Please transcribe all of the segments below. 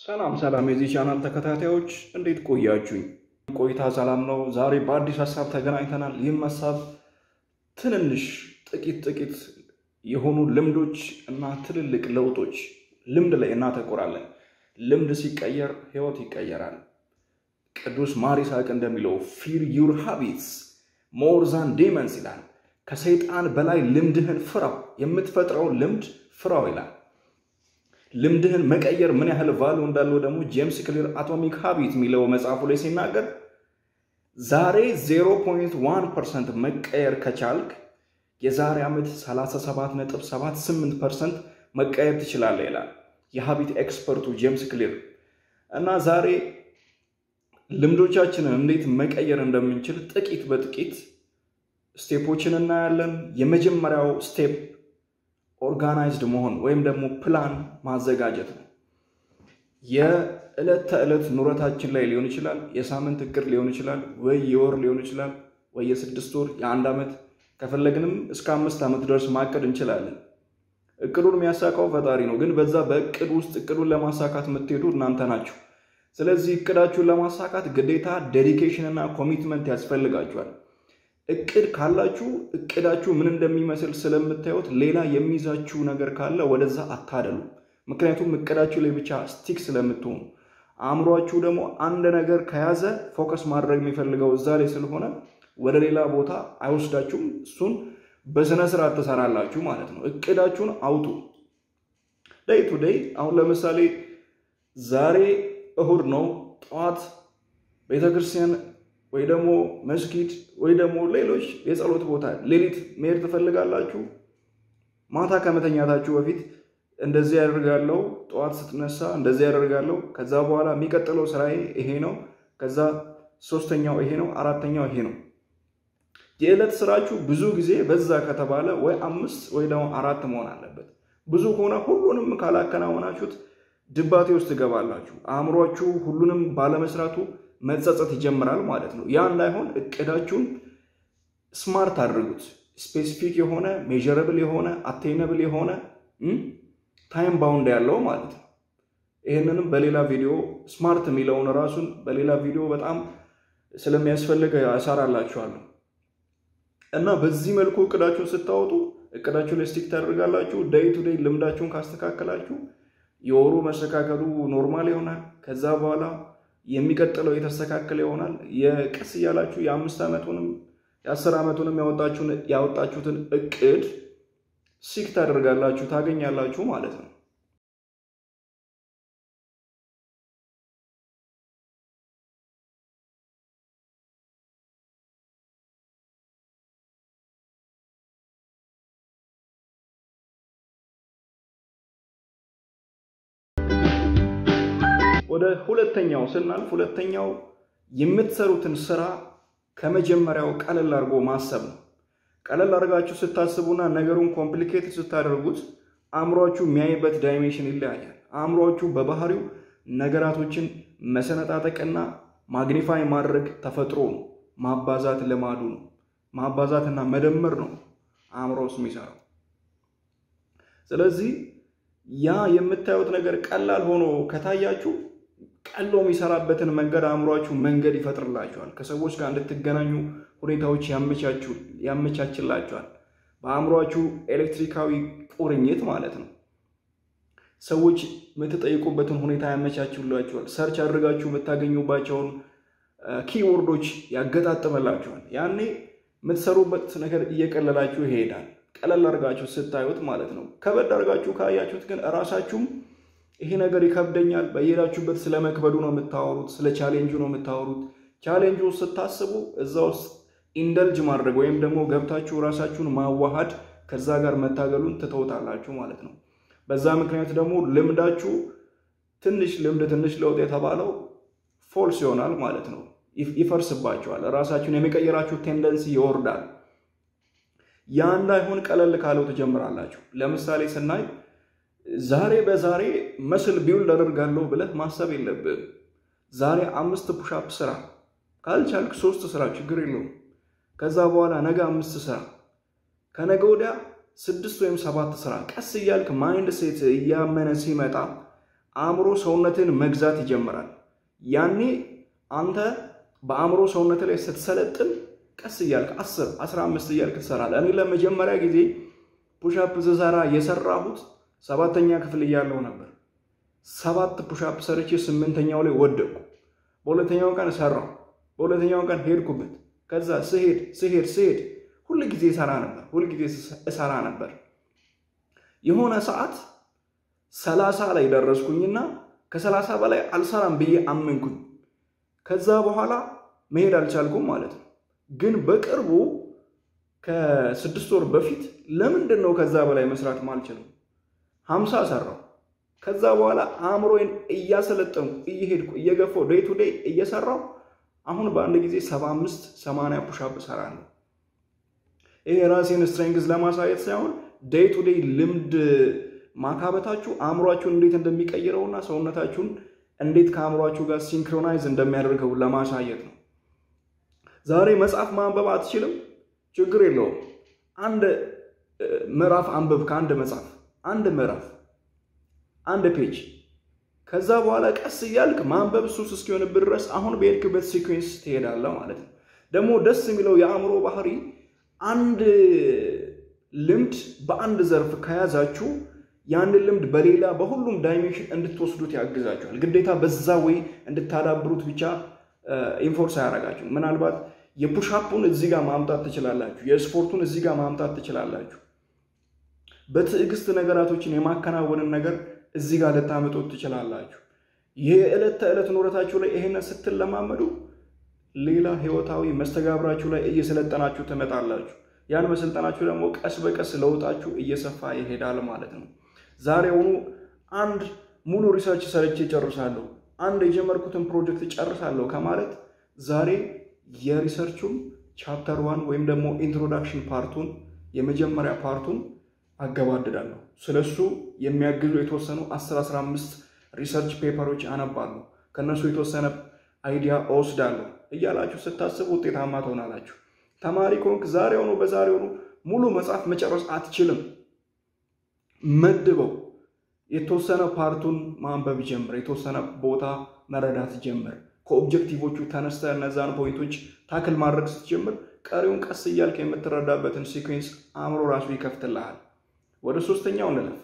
ሰላም ሰላም የዚህ ቻናል ተከታታዮች እንዴት ቆያችሁኝ? ቆይታ ሰላም ነው። ዛሬ በአዲስ ሀሳብ ተገናኝተናል። ይህም ሀሳብ ትንንሽ ጥቂት ጥቂት የሆኑ ልምዶች እና ትልልቅ ለውጦች ልምድ ላይ እናተኩራለን። ልምድ ሲቀየር ህይወት ይቀየራል። ቅዱስ ማር ይስሐቅ እንደሚለው ፊር ዩር ሃቢትስ ሞር ዛን ዴመንስ ይላል። ከሰይጣን በላይ ልምድህን ፍራው፣ የምትፈጥረውን ልምድ ፍራው ይላል። ልምድህን መቀየር ምን ያህል ቫሉ እንዳለው ደግሞ ጄምስ ክሊር አቶሚክ ሃቢት የሚለው መጽሐፉ ላይ ሲናገር ዛሬ 0.1 ፐርሰንት መቀየር ከቻልክ የዛሬ ዓመት 37.78 ፐርሰንት መቀየር ትችላለህ ይላል የሃቢት ኤክስፐርቱ ጄምስ ክሊር። እና ዛሬ ልምዶቻችንን እንዴት መቀየር እንደምንችል ጥቂት በጥቂት ስቴፖችን እናያለን። የመጀመሪያው ስቴፕ ኦርጋናይዝድ መሆን ወይም ደግሞ ፕላን ማዘጋጀት ነው። የዕለት ተዕለት ኑረታችን ላይ ሊሆን ይችላል፣ የሳምንት እቅድ ሊሆን ይችላል፣ ወይ የወር ሊሆን ይችላል፣ ወይ የስድስት ወር የአንድ ዓመት ከፈለግንም እስከ አምስት ዓመት ድረስ ማቀድ እንችላለን። እቅዱን የሚያሳካው ፈጣሪ ነው። ግን በዛ በእቅድ ውስጥ እቅዱን ለማሳካት የምትሄዱ እናንተ ናችሁ። ስለዚህ እቅዳችሁን ለማሳካት ግዴታ ዴዲኬሽን እና ኮሚትመንት ያስፈልጋችኋል። እቅድ ካላችሁ እቅዳችሁ ምን እንደሚመስል ስለምታዩት ሌላ የሚይዛችሁ ነገር ካለ ወደዛ አታደሉ። ምክንያቱም እቅዳችሁ ላይ ብቻ ስቲክ ስለምትሆኑ፣ አእምሯችሁ ደግሞ አንድ ነገር ከያዘ ፎከስ ማድረግ የሚፈልገው እዛ ላይ ስለሆነ ወደ ሌላ ቦታ አይወስዳችሁም። እሱን በስነ ስርዓት ትሰራላችሁ ማለት ነው። እቅዳችሁን አውጡ። ደይ ቱ ደይ። አሁን ለምሳሌ ዛሬ እሁድ ነው። ጠዋት ቤተክርስቲያን ወይ ደግሞ መስጊድ ወይ ደግሞ ሌሎች የጸሎት ቦታ ሌሊት መሄድ ትፈልጋላችሁ። ማታ ከመተኛታችሁ በፊት እንደዚህ ያደርጋለሁ፣ ጠዋት ስትነሳ እንደዚህ ያደርጋለሁ፣ ከዛ በኋላ የሚቀጥለው ስራዬ ይሄ ነው፣ ከዛ ሶስተኛው ይሄ ነው፣ አራተኛው ይሄ ነው። የዕለት ስራችሁ ብዙ ጊዜ በዛ ከተባለ ወይ አምስት ወይ ደግሞ አራት መሆን አለበት። ብዙ ከሆነ ሁሉንም ካላከናወናችሁት ድባቴ ውስጥ ትገባላችሁ። አእምሯችሁ ሁሉንም ባለመስራቱ መጸጸት ይጀምራል ማለት ነው። ያ እንዳይሆን እቅዳችሁን ስማርት አድርጉት። ስፔሲፊክ የሆነ ሜዥረብል የሆነ አቴነብል የሆነ ታይም ባውንድ ያለው ማለት ነው። ይህንንም በሌላ ቪዲዮ ስማርት የሚለውን ራሱን በሌላ ቪዲዮ በጣም ስለሚያስፈልግ እሰራላችኋለሁ እና በዚህ መልኩ እቅዳችሁን ስታወጡ እቅዳችሁ ላይ ስቲክ ታደርጋላችሁ። ደይ ቱ ደይ ልምዳችሁን ካስተካከላችሁ የወሩ መስተካከሉ ኖርማል ይሆናል። ከዛ በኋላ የሚቀጥለው የተስተካከለ ይሆናል። የቀስ እያላችሁ የአምስት ዓመቱንም የአስር ዓመቱንም ያወጣችሁትን እቅድ ሲክ ታደርጋላችሁ ታገኛላችሁ ማለት ነው። ወደ ሁለተኛው ስናልፍ ሁለተኛው የምትሰሩትን ስራ ከመጀመሪያው ቀለል አድርጎ ማሰብ ነው። ቀለል አድርጋችሁ ስታስቡና ነገሩን ኮምፕሊኬትድ ስታደርጉት አእምሯችሁ የሚያይበት ዳይሜንሽን ይለያያል። አእምሯችሁ በባህሪው ነገራቶችን መሰነጣጠቅና ማግኒፋይ ማድረግ ተፈጥሮ ነው። ማባዛት ልማዱ ነው። ማባዛትና መደመር ነው አእምሮ ውስጥ የሚሰራው። ስለዚህ ያ የምታዩት ነገር ቀላል ሆኖ ከታያችሁ ቀሎ የሚሰራበትን መንገድ አእምሯችሁ መንገድ ይፈጥርላችኋል። ከሰዎች ጋር እንድትገናኙ ሁኔታዎች ያመቻችላችኋል። በአእምሯችሁ ኤሌክትሪካዊ ቁርኝት ማለት ነው። ሰዎች የምትጠይቁበትን ሁኔታ ያመቻችላችኋል። ሰርች አድርጋችሁ የምታገኙባቸውን ኪወርዶች ያገጣጥመላችኋል። ያኔ የምትሰሩበት ነገር እየቀለላችሁ ይሄዳል። ቀለል አድርጋችሁ ስታዩት ማለት ነው። ከበድ አድርጋችሁ ካያችሁት ግን እራሳችሁም ይሄ ነገር ይከብደኛል፣ በየሄዳችሁበት ስለ መክበዱ ነው የምታወሩት፣ ስለ ቻሌንጁ ነው የምታወሩት። ቻሌንጁ ስታስቡ እዛ ውስጥ ኢንደልጅ ማድረግ ወይም ደግሞ ገብታችሁ ራሳችሁን ማዋሃድ ከዛ ጋር መታገሉን ትተውታላችሁ ማለት ነው። በዛ ምክንያት ደግሞ ልምዳችሁ ትንሽ ልምድ ትንሽ ለውጥ የተባለው ፎልስ ይሆናል ማለት ነው። ይፈርስባችኋል። ራሳችሁን የሚቀየራችሁ ቴንደንሲ ይወርዳል። ያ እንዳይሆን ቀለል ካለው ትጀምራላችሁ። ለምሳሌ ስናይ ዛሬ በዛሬ መስል ቢውልድ አደርጋለሁ ብለህ ማሰብ የለብህም። ዛሬ አምስት ፑሻፕ ስራ፣ ካልቻልክ ሶስት ስራ፣ ችግር የለውም። ከዛ በኋላ ነገ አምስት ስራ፣ ከነገ ወዲያ ስድስት ወይም ሰባት ስራ። ቀስ እያልክ ማይንድ ሴት እያመነ ሲመጣ አእምሮ ሰውነትን መግዛት ይጀምራል። ያኔ አንተ በአእምሮ ሰውነት ላይ ስትሰለጥን ቀስ እያልክ አስር አስራ አምስት እያልክ ትሰራለህ። እኔ ለመጀመሪያ ጊዜ ፑሻፕ ስሰራ የሰራሁት ሰባተኛ ክፍል እያለሁ ነበር። ሰባት ፑሻፕ ሰርቼ ስምንተኛው ላይ ወደቅኩ። በሁለተኛው ቀን ሰራው። በሁለተኛው ቀን ሄድኩበት። ከዛ ስሄድ ስሄድ ስሄድ ሁል ጊዜ እሰራ ነበር። ሁል ጊዜ እሰራ ነበር። የሆነ ሰዓት ሰላሳ ላይ ደረስኩኝና ከሰላሳ በላይ አልሰራም ብዬ አመንኩኝ። ከዛ በኋላ መሄድ አልቻልኩም ማለት ነው። ግን በቅርቡ ከስድስት ወር በፊት ለምንድን ነው ከዛ በላይ መስራት ማልችለው? ሀምሳ ሰራው። ከዛ በኋላ አእምሮዬን እያሰለጠንኩ እየሄድኩ እየገፋው ዴይ ቱ ዴይ እየሰራው አሁን በአንድ ጊዜ ሰባ አምስት ሰማንያ ፑሻፕ እሰራለሁ። ይሄ የራሴን ስትሬንግዝ ለማሳየት ሳይሆን ዴይ ቱ ዴይ ልምድ ማካበታችሁ አእምሯችሁን እንዴት እንደሚቀይረውና ሰውነታችሁን እንዴት ከአእምሯችሁ ጋር ሲንክሮናይዝ እንደሚያደርገው ለማሳየት ነው። ዛሬ መጽሐፍ ማንበብ አትችልም? ችግር የለውም። አንድ ምዕራፍ አንብብ ከአንድ መጽሐፍ አንድ ምዕራፍ አንድ ፔጅ። ከዛ በኋላ ቀስ እያልክ ማንበብ ሱስ እስኪሆንብህ ድረስ አሁን በሄድክበት ሲኩዌንስ ትሄዳለህ ማለት ነው። ደግሞ ደስ የሚለው የአእምሮ ባህሪ አንድ ልምድ በአንድ ዘርፍ ከያዛችሁ ያንን ልምድ በሌላ በሁሉም ዳይሜንሽን እንድትወስዱት ያግዛችኋል። ግዴታ በዛ ወይ እንድታዳብሩት ብቻ ኢንፎርስ አያደርጋችሁ። ምናልባት የፑሻፑን እዚህ ጋር ማምጣት ትችላላችሁ። የስፖርቱን እዚህ ጋር ማምጣት ትችላላችሁ። በትዕግስት ነገራቶችን የማከናወንን ነገር እዚህ ጋር ልታመጡት ትችላላችሁ። የዕለት ተዕለት ኑረታችሁ ላይ ይሄንን ስትለማመዱ ሌላ ህይወታዊ መስተጋብራችሁ ላይ እየሰለጠናችሁ ትመጣላችሁ። ያን መሰልጠናችሁ ደግሞ ቀስ በቀስ ለውጣችሁ እየሰፋ ይሄዳል ማለት ነው። ዛሬውኑ አንድ ሙሉ ሪሰርች ሰርቼ ጨርሳለሁ፣ አንድ የጀመርኩትን ፕሮጀክት ጨርሳለሁ ከማለት ዛሬ የሪሰርቹን ቻፕተር ዋን ወይም ደግሞ ኢንትሮዳክሽን ፓርቱን የመጀመሪያ ፓርቱን አገባድዳለሁ። ስለሱ የሚያግዙ የተወሰኑ 10 15 ሪሰርች ፔፐሮች አነባለሁ። ከነሱ የተወሰነ አይዲያ እወስዳለሁ እያላችሁ ስታስቡ ውጤታማ ትሆናላችሁ። ተማሪ ከሆንክ ዛሬውኑ በዛሬውኑ ሙሉ መጽሐፍ መጨረስ አትችልም። መድበው የተወሰነ ፓርቱን ማንበብ ጀምር። የተወሰነ ቦታ መረዳት ጀምር። ከኦብጀክቲቮቹ ተነስተ እነዛን ፖይንቶች ታክል ማድረግ ስትጀምር ቀሪውን ቀስ እያልክ የምትረዳበትን ሲኩዌንስ አእምሮ ራሱ ይከፍትልሃል። ወደ ሶስተኛው እንለፍ።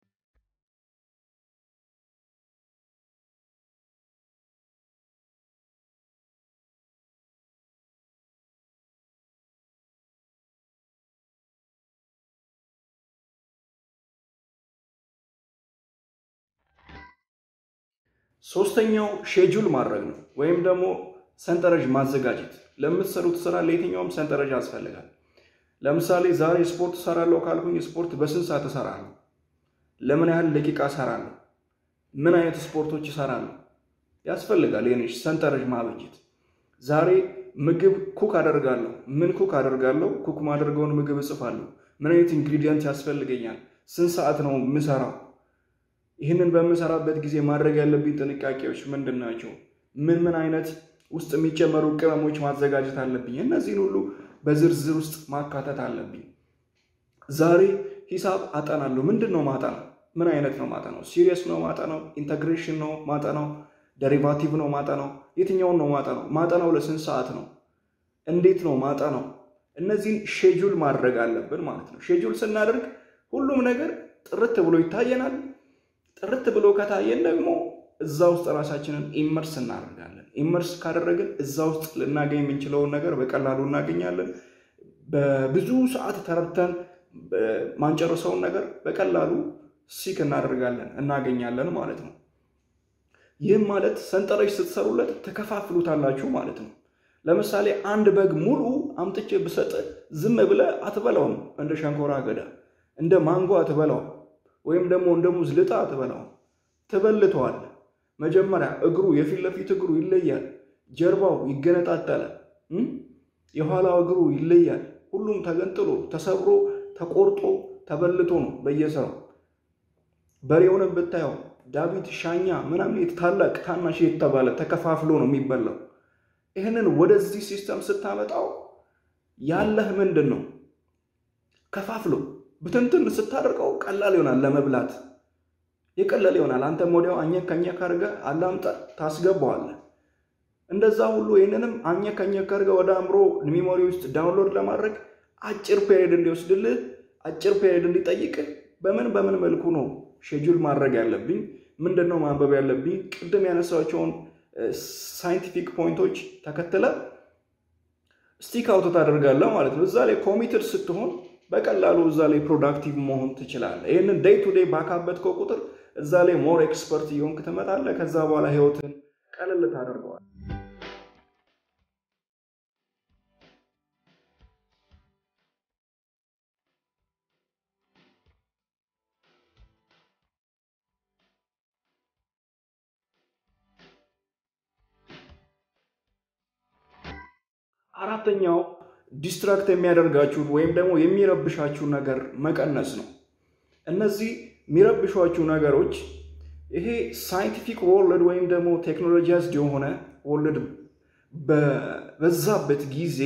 ሶስተኛው ሼጁል ማድረግ ነው፣ ወይም ደግሞ ሰንጠረዥ ማዘጋጀት። ለምትሰሩት ስራ ለየትኛውም ሰንጠረዥ ያስፈልጋል። ለምሳሌ ዛሬ ስፖርት እሰራለሁ ካልኩኝ ስፖርት በስንት ሰዓት እሰራለሁ? ለምን ያህል ደቂቃ እሰራለሁ? ምን አይነት ስፖርቶች እሰራለሁ? ያስፈልጋል የኔ ሰንጠረዥ ማበጀት። ዛሬ ምግብ ኩክ አደርጋለሁ። ምን ኩክ አደርጋለሁ? ኩክ ማደርገውን ምግብ እጽፋለሁ። ምን አይነት ኢንግሪዲየንት ያስፈልገኛል? ስንት ሰዓት ነው የምሰራው? ይህንን በምሰራበት ጊዜ ማድረግ ያለብኝ ጥንቃቄዎች ምንድን ናቸው? ምን ምን አይነት ውስጥ የሚጨመሩ ቅመሞች ማዘጋጀት አለብኝ? እነዚህን ሁሉ በዝርዝር ውስጥ ማካተት አለብኝ። ዛሬ ሂሳብ አጠናለሁ። ምንድን ነው ማጠናው? ምን አይነት ነው ማጠናው? ሲሪየስ ነው ማጠናው? ኢንተግሬሽን ነው ማጠናው? ደሪቫቲቭ ነው ማጠናው? የትኛውን ነው ማጠናው? ማጠናው ለስንት ሰዓት ነው? እንዴት ነው ማጠናው? እነዚህን ሼጁል ማድረግ አለብን ማለት ነው። ሼጁል ስናደርግ ሁሉም ነገር ጥርት ብሎ ይታየናል። ጥርት ብሎ ከታየን ደግሞ እዛ ውስጥ ራሳችንን ኢመርስ እናደርጋለን። ኢመርስ ካደረግን እዛ ውስጥ ልናገኝ የምንችለውን ነገር በቀላሉ እናገኛለን። በብዙ ሰዓት ተረድተን ማንጨርሰውን ነገር በቀላሉ ሲክ እናደርጋለን እናገኛለን ማለት ነው። ይህም ማለት ሰንጠረዥ ስትሰሩለት ተከፋፍሉታላችሁ ማለት ነው። ለምሳሌ አንድ በግ ሙሉ አምጥቼ ብሰጥ ዝም ብለህ አትበላውም። እንደ ሸንኮራ አገዳ፣ እንደ ማንጎ አትበላውም። ወይም ደግሞ እንደ ሙዝ ልጣ አትበላውም። ትበልተዋል። መጀመሪያ እግሩ የፊት ለፊት እግሩ ይለያል። ጀርባው ይገነጣጠላል። የኋላው እግሩ ይለያል። ሁሉም ተገንጥሎ ተሰብሮ ተቆርጦ ተበልቶ ነው በየስራው። በሬውንም ብታየው ዳዊት፣ ሻኛ ምናምን ታላቅ ታናሽ የተባለ ተከፋፍሎ ነው የሚበላው። ይህንን ወደዚህ ሲስተም ስታመጣው ያለህ ምንድን ነው? ከፋፍሎ ብትንትን ስታደርገው ቀላል ይሆናል ለመብላት። የቀለለ ይሆናል። አንተም ወዲያው አኘክ ከኘክ አድርገህ አላምጠ ታስገባዋለህ። እንደዛ ሁሉ ይህንንም አኘክ ከኘክ አድርገህ ወደ አእምሮ ሚሞሪ ውስጥ ዳውንሎድ ለማድረግ አጭር ፔሪድ እንዲወስድልህ አጭር ፔሪድ እንዲጠይቅህ በምን በምን መልኩ ነው ሼጁል ማድረግ ያለብኝ? ምንድን ነው ማንበብ ያለብኝ? ቅድም ያነሳቸውን ሳይንቲፊክ ፖይንቶች ተከትለ ስቲክ አውት ታደርጋለህ ማለት ነው። እዛ ላይ ኮሚትድ ስትሆን በቀላሉ እዛ ላይ ፕሮዳክቲቭ መሆን ትችላለህ። ይህንን ዴይ ቱ ዴይ ባካበትከው ቁጥር እዛ ላይ ሞር ኤክስፐርት እየሆንክ ትመጣለህ። ከዛ በኋላ ህይወትን ቀለል ታደርገዋል። አራተኛው ዲስትራክት የሚያደርጋችሁን ወይም ደግሞ የሚረብሻችሁን ነገር መቀነስ ነው። እነዚህ የሚረብሿችሁ ነገሮች ይሄ ሳይንቲፊክ ወርልድ ወይም ደግሞ ቴክኖሎጂያዝድ የሆነ ወርልድ በበዛበት ጊዜ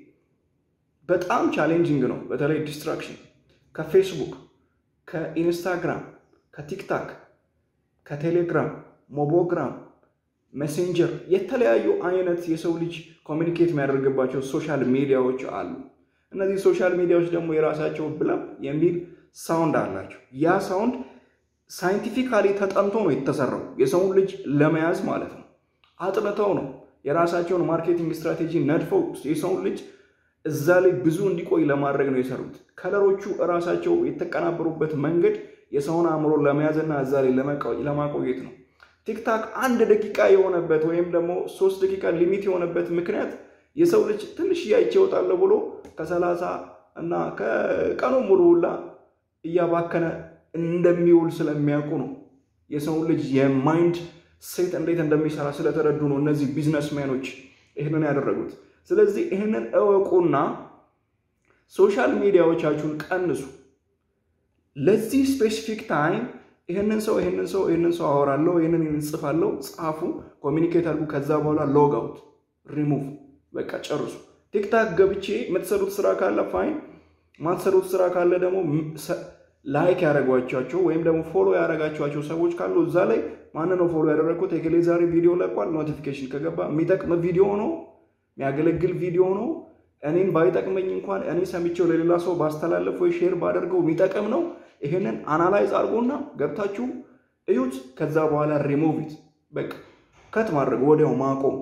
በጣም ቻሌንጂንግ ነው። በተለይ ዲስትራክሽን ከፌስቡክ፣ ከኢንስታግራም፣ ከቲክታክ፣ ከቴሌግራም፣ ሞቦግራም፣ ሜሴንጀር የተለያዩ አይነት የሰው ልጅ ኮሚኒኬት የሚያደርግባቸው ሶሻል ሚዲያዎች አሉ። እነዚህ ሶሻል ሚዲያዎች ደግሞ የራሳቸው ብለም የሚል ሳውንድ አላቸው። ያ ሳውንድ ሳይንቲፊካሊ ተጠንቶ ነው የተሰራው የሰውን ልጅ ለመያዝ ማለት ነው። አጥንተው ነው የራሳቸውን ማርኬቲንግ ስትራቴጂ ነድፈው የሰውን ልጅ እዛ ላይ ብዙ እንዲቆይ ለማድረግ ነው የሰሩት። ከለሮቹ እራሳቸው የተቀናበሩበት መንገድ የሰውን አእምሮ ለመያዝና እዛ ላይ ለማቆየት ነው። ቲክታክ አንድ ደቂቃ የሆነበት ወይም ደግሞ ሶስት ደቂቃ ሊሚት የሆነበት ምክንያት የሰው ልጅ ትንሽ እያይቼ እወጣለሁ ብሎ ከሰላሳ እና ከቀኑ ሙሉ ሁላ እያባከነ እንደሚውል ስለሚያውቁ ነው። የሰውን ልጅ የማይንድ ሴት እንዴት እንደሚሰራ ስለተረዱ ነው እነዚህ ቢዝነስሜኖች ይህንን ያደረጉት። ስለዚህ ይህንን እወቁና ሶሻል ሚዲያዎቻችሁን ቀንሱ። ለዚህ ስፔሲፊክ ታይም ይህንን ሰው ይህንን ሰው ይህንን ሰው አወራለሁ ይህንን እንጽፋለሁ፣ ጻፉ፣ ኮሚኒኬት አድርጉ። ከዛ በኋላ ሎግ አውት ሪሙቭ፣ በቃ ጨርሱ። ቲክታክ ገብቼ የምትሰሩት ስራ ካለ ፋይን፣ ማትሰሩት ስራ ካለ ደግሞ ላይክ ያደረጓቸው ወይም ደግሞ ፎሎ ያደረጋቸዋቸው ሰዎች ካሉ እዛ ላይ ማን ነው ፎሎ ያደረግኩት የክሌ ዛሬ ቪዲዮ ለቋል፣ ኖቲፊኬሽን ከገባ የሚጠቅም ቪዲዮ ነው የሚያገለግል ቪዲዮ ነው። እኔን ባይጠቅመኝ እንኳን እኔ ሰምቼው ለሌላ ሰው ባስተላለፍ ወይ ሼር ባደርገው የሚጠቅም ነው። ይሄንን አናላይዝ አድርጎና ገብታችሁ እዩት። ከዛ በኋላ ሪሞቪት በቃ ከት ማድረግ ወዲያው ማቆም።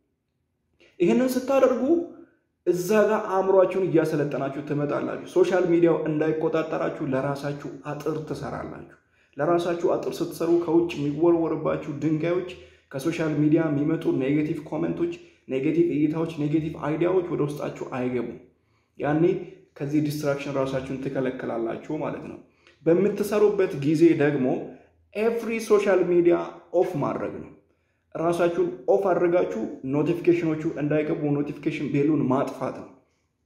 ይህንን ስታደርጉ እዛ ጋር አእምሯችሁን እያሰለጠናችሁ ትመጣላችሁ። ሶሻል ሚዲያው እንዳይቆጣጠራችሁ ለራሳችሁ አጥር ትሰራላችሁ። ለራሳችሁ አጥር ስትሰሩ ከውጭ የሚወረወርባችሁ ድንጋዮች፣ ከሶሻል ሚዲያ የሚመጡ ኔጌቲቭ ኮመንቶች፣ ኔጌቲቭ እይታዎች፣ ኔጌቲቭ አይዲያዎች ወደ ውስጣችሁ አይገቡም። ያኔ ከዚህ ዲስትራክሽን ራሳችሁን ትከለክላላችሁ ማለት ነው። በምትሰሩበት ጊዜ ደግሞ ኤቭሪ ሶሻል ሚዲያ ኦፍ ማድረግ ነው። ራሳችሁን ኦፍ አድርጋችሁ ኖቲፊኬሽኖቹ እንዳይገቡ ኖቲፊኬሽን ቤሉን ማጥፋት ነው።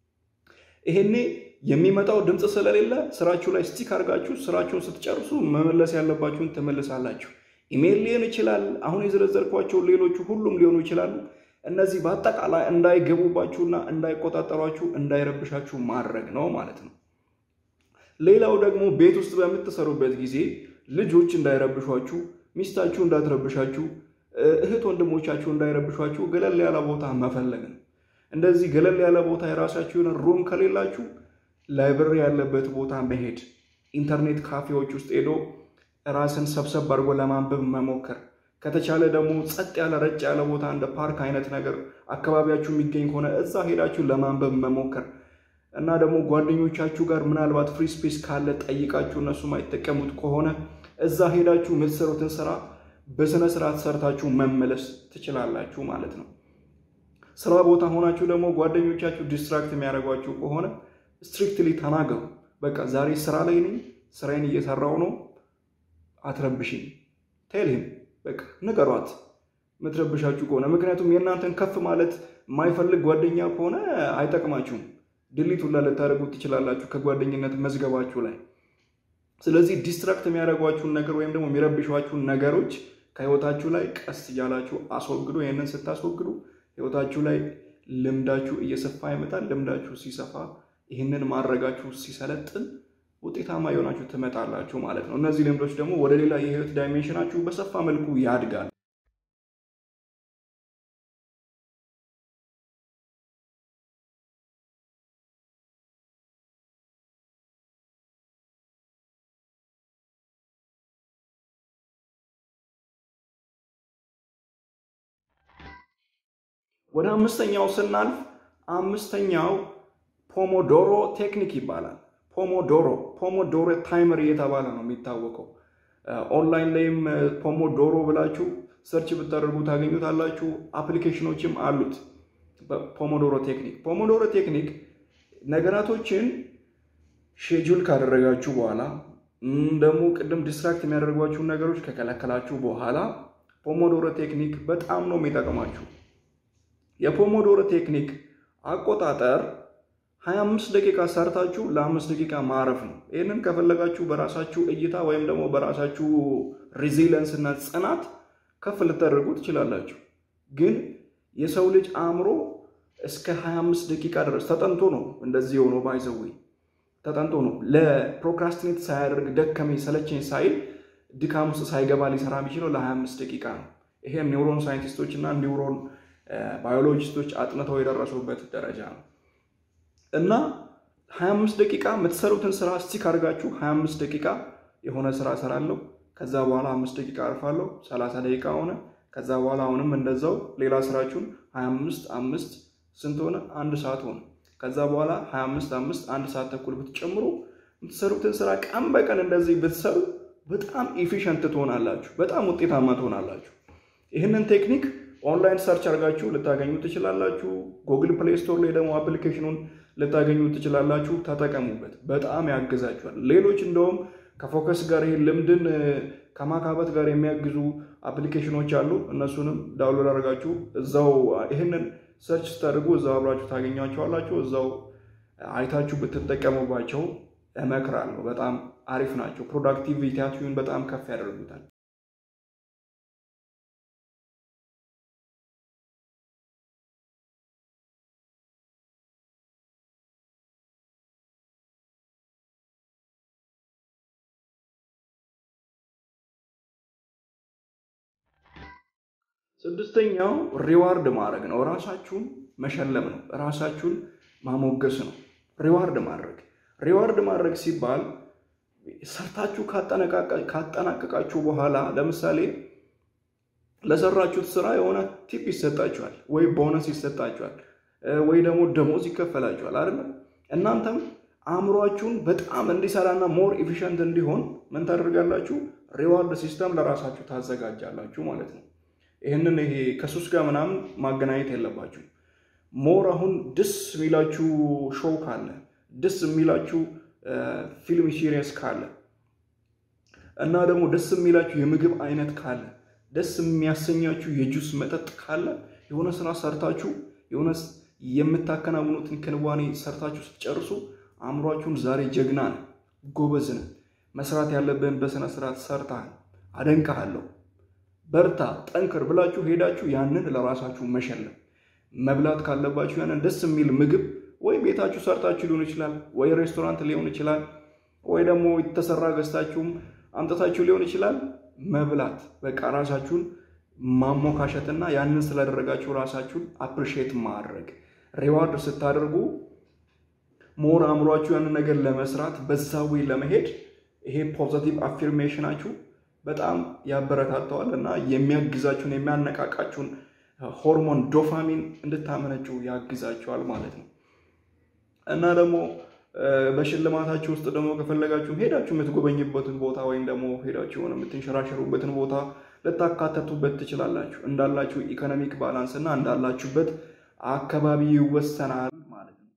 ይሄኔ የሚመጣው ድምፅ ስለሌለ ስራችሁ ላይ ስቲክ አድርጋችሁ ስራችሁን ስትጨርሱ መመለስ ያለባችሁን ትመልሳላችሁ። ኢሜይል ሊሆን ይችላል። አሁን የዘረዘርኳቸው ሌሎቹ ሁሉም ሊሆኑ ይችላሉ። እነዚህ በአጠቃላይ እንዳይገቡባችሁና እንዳይቆጣጠሯችሁ እንዳይረብሻችሁ ማድረግ ነው ማለት ነው። ሌላው ደግሞ ቤት ውስጥ በምትሰሩበት ጊዜ ልጆች እንዳይረብሿችሁ፣ ሚስታችሁ እንዳትረብሻችሁ፣ እህት ወንድሞቻችሁ እንዳይረብሿችሁ ገለል ያለ ቦታ መፈለግ ነው። እንደዚህ ገለል ያለ ቦታ የራሳችሁን ሩም ከሌላችሁ ላይብረሪ ያለበት ቦታ መሄድ፣ ኢንተርኔት ካፌዎች ውስጥ ሄዶ ራስን ሰብሰብ አድርጎ ለማንበብ መሞከር ከተቻለ ደግሞ ጸጥ ያለ ረጭ ያለ ቦታ እንደ ፓርክ አይነት ነገር አካባቢያችሁ የሚገኝ ከሆነ እዛ ሄዳችሁ ለማንበብ መሞከር እና ደግሞ ጓደኞቻችሁ ጋር ምናልባት ፍሪ ስፔስ ካለ ጠይቃችሁ እነሱ ማይጠቀሙት ከሆነ እዛ ሄዳችሁ የምትሰሩትን ስራ በስነ ስርዓት ሰርታችሁ መመለስ ትችላላችሁ ማለት ነው። ስራ ቦታ ሆናችሁ ደግሞ ጓደኞቻችሁ ዲስትራክት የሚያደርጓችሁ ከሆነ ስትሪክትሊ ተናገሩ። በቃ ዛሬ ስራ ላይ ነኝ፣ ስራዬን እየሰራው ነው፣ አትረብሽኝ ቴልህም በቃ ንገሯት የምትረብሻችሁ ከሆነ ምክንያቱም የእናንተን ከፍ ማለት የማይፈልግ ጓደኛ ከሆነ አይጠቅማችሁም። ድሊት ሁላ ልታደርጉት ትችላላችሁ ከጓደኝነት መዝገባችሁ ላይ። ስለዚህ ዲስትራክት የሚያደርጓችሁን ነገር ወይም ደግሞ የሚረብሿችሁን ነገሮች ከህይወታችሁ ላይ ቀስ እያላችሁ አስወግዱ። ይህንን ስታስወግዱ ህይወታችሁ ላይ ልምዳችሁ እየሰፋ ይመጣል። ልምዳችሁ ሲሰፋ ይህንን ማድረጋችሁ ሲሰለጥን ውጤታማ የሆናችሁ ትመጣላችሁ ማለት ነው። እነዚህ ልምዶች ደግሞ ወደ ሌላ የህይወት ዳይሜንሽናችሁ በሰፋ መልኩ ያድጋል። ወደ አምስተኛው ስናልፍ አምስተኛው ፖሞዶሮ ቴክኒክ ይባላል። ፖሞዶሮ ፖሞዶሮ ታይመር እየተባለ ነው የሚታወቀው። ኦንላይን ላይም ፖሞዶሮ ብላችሁ ሰርች ብታደርጉ ታገኙታላችሁ። አፕሊኬሽኖችም አሉት። ፖሞዶሮ ቴክኒክ ፖሞዶሮ ቴክኒክ ነገራቶችን ሼጁል ካደረጋችሁ በኋላ ደግሞ ቅድም ዲስትራክት የሚያደርጓችሁን ነገሮች ከከለከላችሁ በኋላ ፖሞዶሮ ቴክኒክ በጣም ነው የሚጠቅማችሁ። የፖሞዶሮ ቴክኒክ አቆጣጠር 25 ደቂቃ ሰርታችሁ ለአምስት ደቂቃ ማረፍ ነው። ይህንን ከፈለጋችሁ በራሳችሁ እይታ ወይም ደግሞ በራሳችሁ ሪዚለንስ እና ጽናት ከፍ ልታደርጉ ትችላላችሁ። ግን የሰው ልጅ አእምሮ እስከ 25 ደቂቃ ድረስ ተጠንቶ ነው እንደዚህ የሆነው ባይዘዌ ተጠንቶ ነው ለፕሮክራስቲኔት ሳያደርግ ደከመኝ ሰለቸኝ ሳይል ድካም ውስጥ ሳይገባ ሊሰራ የሚችለው ለ25 ደቂቃ ነው። ይሄም ኒውሮን ሳይንቲስቶች እና ኒውሮን ባዮሎጂስቶች አጥንተው የደረሱበት ደረጃ ነው እና 25 ደቂቃ የምትሰሩትን ስራ ስቲክ አድርጋችሁ 25 ደቂቃ የሆነ ስራ እሰራለሁ፣ ከዛ በኋላ አምስት ደቂቃ አርፋለሁ፣ 30 ደቂቃ ሆነ። ከዛ በኋላ አሁንም እንደዛው ሌላ ስራችሁን 25 አምስት ስንት ሆነ? አንድ ሰዓት ሆነ። ከዛ በኋላ 25 አምስት አንድ ሰዓት ተኩል ብትጨምሩ የምትሰሩትን ስራ ቀን በቀን እንደዚህ ብትሰሩ በጣም ኢፊሽንት ትሆናላችሁ፣ በጣም ውጤታማ ትሆናላችሁ። ይህንን ቴክኒክ ኦንላይን ሰርች አድርጋችሁ ልታገኙ ትችላላችሁ። ጉግል ፕሌይ ስቶር ላይ ደግሞ አፕሊኬሽኑን ልታገኙ ትችላላችሁ። ተጠቀሙበት፣ በጣም ያግዛችኋል። ሌሎች እንደውም ከፎከስ ጋር ይህ ልምድን ከማካበት ጋር የሚያግዙ አፕሊኬሽኖች አሉ። እነሱንም ዳውንሎድ አድርጋችሁ እዛው ይህንን ሰርች ስታደርጉ እዛው አብራችሁ ታገኟቸዋላችሁ። እዛው አይታችሁ ብትጠቀሙባቸው እመክራለሁ። በጣም አሪፍ ናቸው። ፕሮዳክቲቪቲያችሁን በጣም ከፍ ያደርጉታል። ስድስተኛው ሪዋርድ ማድረግ ነው። ራሳችሁን መሸለም ነው። ራሳችሁን ማሞገስ ነው። ሪዋርድ ማድረግ ሪዋርድ ማድረግ ሲባል ሰርታችሁ ካጠናቀቃችሁ በኋላ ለምሳሌ ለሰራችሁት ስራ የሆነ ቲፕ ይሰጣችኋል፣ ወይ ቦነስ ይሰጣችኋል፣ ወይ ደግሞ ደሞዝ ይከፈላችኋል አይደለም። እናንተም አእምሯችሁን በጣም እንዲሰራና ሞር ኢፊሽንት እንዲሆን ምን ታደርጋላችሁ? ሪዋርድ ሲስተም ለራሳችሁ ታዘጋጃላችሁ ማለት ነው። ይህንን ይሄ ከሱስ ጋር ምናምን ማገናኘት የለባችሁ። ሞር አሁን ደስ የሚላችሁ ሾው ካለ ደስ የሚላችሁ ፊልም ሲሪየስ ካለ እና ደግሞ ደስ የሚላችሁ የምግብ አይነት ካለ ደስ የሚያሰኛችሁ የጁስ መጠጥ ካለ የሆነ ስራ ሰርታችሁ የሆነ የምታከናውኑትን ክንዋኔ ሰርታችሁ ስትጨርሱ አእምሯችሁን ዛሬ ጀግና ነህ፣ ጎበዝ ነህ፣ መስራት ያለብህን በስነ ስርዓት ሰርተሃል፣ አደንቅሃለሁ በርታ ጠንክር ብላችሁ ሄዳችሁ ያንን ለራሳችሁ መሸለም። መብላት ካለባችሁ ያንን ደስ የሚል ምግብ ወይ ቤታችሁ ሰርታችሁ ሊሆን ይችላል፣ ወይ ሬስቶራንት ሊሆን ይችላል፣ ወይ ደግሞ የተሰራ ገዝታችሁም አምጥታችሁ ሊሆን ይችላል። መብላት በቃ ራሳችሁን ማሞካሸትና ያንን ስላደረጋችሁ ራሳችሁን አፕሪሼት ማድረግ ሪዋርድ ስታደርጉ ሞር አእምሯችሁ ያንን ነገር ለመስራት በዛ ወይ ለመሄድ ይሄ ፖዘቲቭ አፊርሜሽናችሁ በጣም ያበረታተዋል እና የሚያግዛችሁን የሚያነቃቃችሁን ሆርሞን ዶፓሚን እንድታመነጩ ያግዛችኋል ማለት ነው። እና ደግሞ በሽልማታችሁ ውስጥ ደግሞ ከፈለጋችሁ ሄዳችሁ የምትጎበኝበትን ቦታ ወይም ደግሞ ሄዳችሁ የሆነ የምትንሸራሸሩበትን ቦታ ልታካተቱበት ትችላላችሁ። እንዳላችሁ ኢኮኖሚክ ባላንስ እና እንዳላችሁበት አካባቢ ይወሰናል ማለት ነው።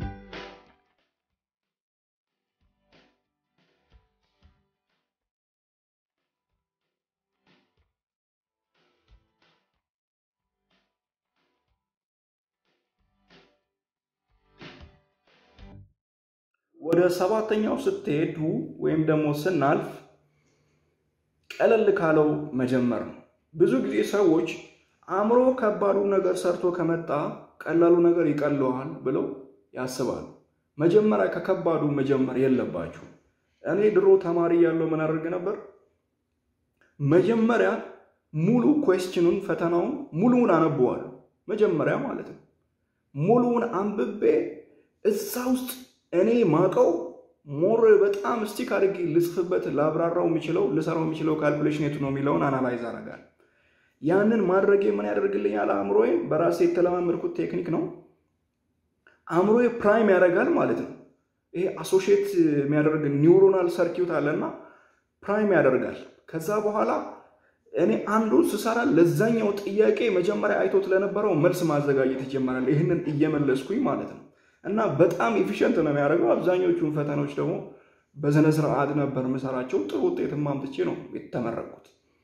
ወደ ሰባተኛው ስትሄዱ ወይም ደግሞ ስናልፍ ቀለል ካለው መጀመር ነው። ብዙ ጊዜ ሰዎች አእምሮ ከባዱ ነገር ሰርቶ ከመጣ ቀላሉ ነገር ይቀለዋል ብለው ያስባሉ። መጀመሪያ ከከባዱ መጀመር የለባችሁ። እኔ ድሮ ተማሪ ያለው ምን አደርግ ነበር? መጀመሪያ ሙሉ ኩዌስችኑን ፈተናውን ሙሉውን አነበዋለሁ። መጀመሪያ ማለት ነው። ሙሉውን አንብቤ እዛ ውስጥ እኔ ማቀው ሞር በጣም ስቲክ አድርጌ ልጽፍበት ላብራራው የሚችለው ልሰራው የሚችለው ካልኩሌሽን የቱ ነው የሚለውን አናላይዝ አደርጋለሁ። ያንን ማድረጌ ምን ያደርግልኛል? አእምሮዬ በራሴ የተለማመድኩት ቴክኒክ ነው። አእምሮዬ ፕራይም ያደርጋል ማለት ነው። ይሄ አሶሺየት የሚያደርግ ኒውሮናል ሰርኪዩት አለና ፕራይም ያደርጋል። ከዛ በኋላ እኔ አንዱ ስሰራ ለዛኛው ጥያቄ መጀመሪያ አይቶት ለነበረው መልስ ማዘጋጀት ይጀመራል። ይህንን እየመለስኩኝ ማለት ነው። እና በጣም ኤፊሽንት ነው የሚያደርገው። አብዛኞቹን ፈተናዎች ደግሞ በስነ ስርዓት ነበር የምሰራቸው። ጥሩ ውጤትም አምጥቼ ነው የተመረቅኩት።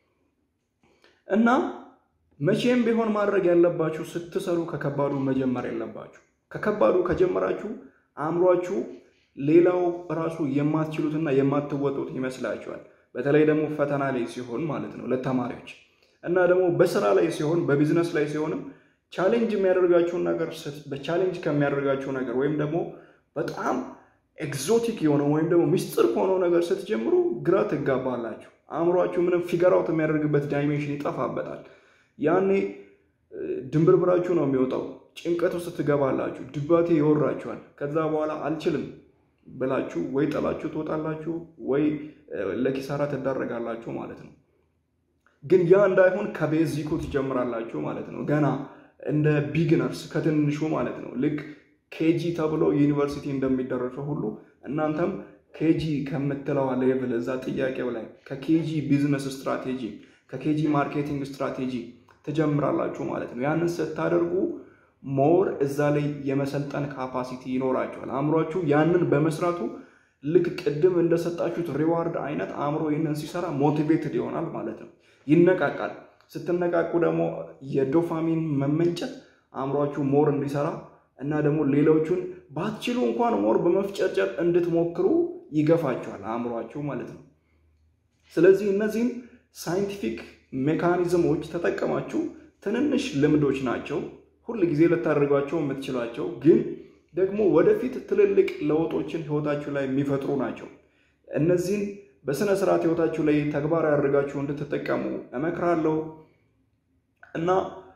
እና መቼም ቢሆን ማድረግ ያለባችሁ ስትሰሩ ከከባዱ መጀመር የለባችሁ። ከከባዱ ከጀመራችሁ አእምሯችሁ ሌላው ራሱ የማትችሉትና የማትወጡት ይመስላችኋል። በተለይ ደግሞ ፈተና ላይ ሲሆን ማለት ነው ለተማሪዎች እና ደግሞ በስራ ላይ ሲሆን በቢዝነስ ላይ ሲሆንም ቻሌንጅ የሚያደርጋችሁን ነገር በቻሌንጅ ከሚያደርጋችሁ ነገር ወይም ደግሞ በጣም ኤግዞቲክ የሆነው ወይም ደግሞ ሚስጥር ከሆነው ነገር ስትጀምሩ ግራ ትጋባላችሁ። አእምሯችሁ ምንም ፊገር አውት የሚያደርግበት ዳይሜንሽን ይጠፋበታል። ያኔ ድንብርብራችሁ ነው የሚወጣው። ጭንቀት ውስጥ ትገባላችሁ። ድባቴ ይወራችኋል። ከዛ በኋላ አልችልም ብላችሁ ወይ ጥላችሁ ትወጣላችሁ ወይ ለኪሳራ ትዳረጋላችሁ ማለት ነው። ግን ያ እንዳይሆን ከቤዚኩ ትጀምራላችሁ ማለት ነው። ገና እንደ ቢግነርስ ከትንሹ ማለት ነው። ልክ ኬጂ ተብሎ ዩኒቨርሲቲ እንደሚደረሰው ሁሉ እናንተም ኬጂ ከምትለዋ ሌቭል እዛ ጥያቄው ላይ ከኬጂ ቢዝነስ ስትራቴጂ ከኬጂ ማርኬቲንግ ስትራቴጂ ትጀምራላችሁ ማለት ነው። ያንን ስታደርጉ ሞር እዛ ላይ የመሰልጠን ካፓሲቲ ይኖራችኋል። አእምሯችሁ ያንን በመስራቱ ልክ ቅድም እንደሰጣችሁት ሪዋርድ አይነት አእምሮ ይህንን ሲሰራ ሞቲቬትድ ይሆናል ማለት ነው። ይነቃቃል። ስትነቃቁ ደግሞ የዶፓሚን መመንጨት አእምሯችሁ ሞር እንዲሰራ እና ደግሞ ሌሎቹን ባትችሉ እንኳን ሞር በመፍጨርጨር እንድትሞክሩ ይገፋችኋል አእምሯችሁ ማለት ነው። ስለዚህ እነዚህም ሳይንቲፊክ ሜካኒዝሞች ተጠቀማችሁ ትንንሽ ልምዶች ናቸው ሁል ጊዜ ልታደርጓቸው የምትችሏቸው ግን ደግሞ ወደፊት ትልልቅ ለውጦችን ህይወታችሁ ላይ የሚፈጥሩ ናቸው። እነዚህን በስነ ስርዓት ህይወታችሁ ላይ ተግባራዊ አድርጋችሁ እንድትጠቀሙ እመክራለሁ እና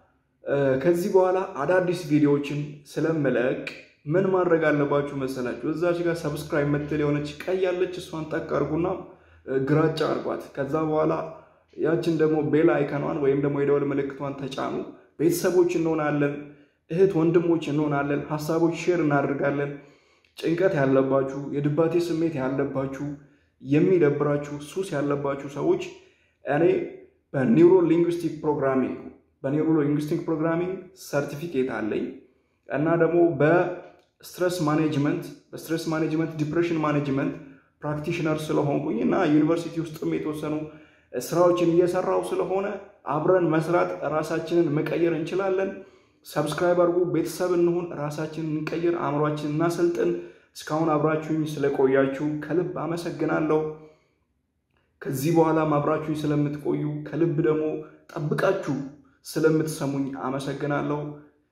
ከዚህ በኋላ አዳዲስ ቪዲዮዎችን ስለምለቅ ምን ማድረግ አለባችሁ መሰላችሁ? እዛች ጋር ሰብስክራይብ የምትል የሆነች ቀይ ያለች እሷን ጠቅ አድርጉና ግራጫ አድርጓት። ከዛ በኋላ ያችን ደግሞ ቤል አይከኗን ወይም ደግሞ የደወል ምልክቷን ተጫኑ። ቤተሰቦች እንሆናለን፣ እህት ወንድሞች እንሆናለን። ሀሳቦች ሼር እናደርጋለን። ጭንቀት ያለባችሁ፣ የድባቴ ስሜት ያለባችሁ፣ የሚደብራችሁ፣ ሱስ ያለባችሁ ሰዎች እኔ በኒውሮ ሊንግዊስቲክ ፕሮግራሚንግ በኒውሮ ሊንግዊስቲክ ፕሮግራሚንግ ሰርቲፊኬት አለኝ እና ደግሞ በስትረስ ማኔጅመንት በስትረስ ማኔጅመንት ዲፕሬሽን ማኔጅመንት ፕራክቲሽነር ስለሆንኩኝ እና ዩኒቨርሲቲ ውስጥም የተወሰኑ ስራዎችን እየሰራው ስለሆነ አብረን መስራት ራሳችንን መቀየር እንችላለን። ሰብስክራይብ አድርጉ፣ ቤተሰብ እንሁን፣ ራሳችንን እንቀይር፣ አእምሯችንን እናሰልጥን። እስካሁን አብራችሁኝ ስለቆያችሁ ከልብ አመሰግናለሁ። ከዚህ በኋላም አብራችሁኝ ስለምትቆዩ ከልብ ደግሞ ጠብቃችሁ ስለምትሰሙኝ አመሰግናለሁ።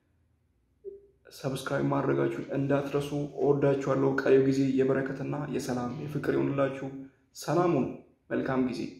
ሰብስክራይብ ማድረጋችሁን እንዳትረሱ። እወዳችኋለሁ። ቀሪው ጊዜ የበረከትና የሰላም የፍቅር ይሆንላችሁ። ሰላሙን መልካም ጊዜ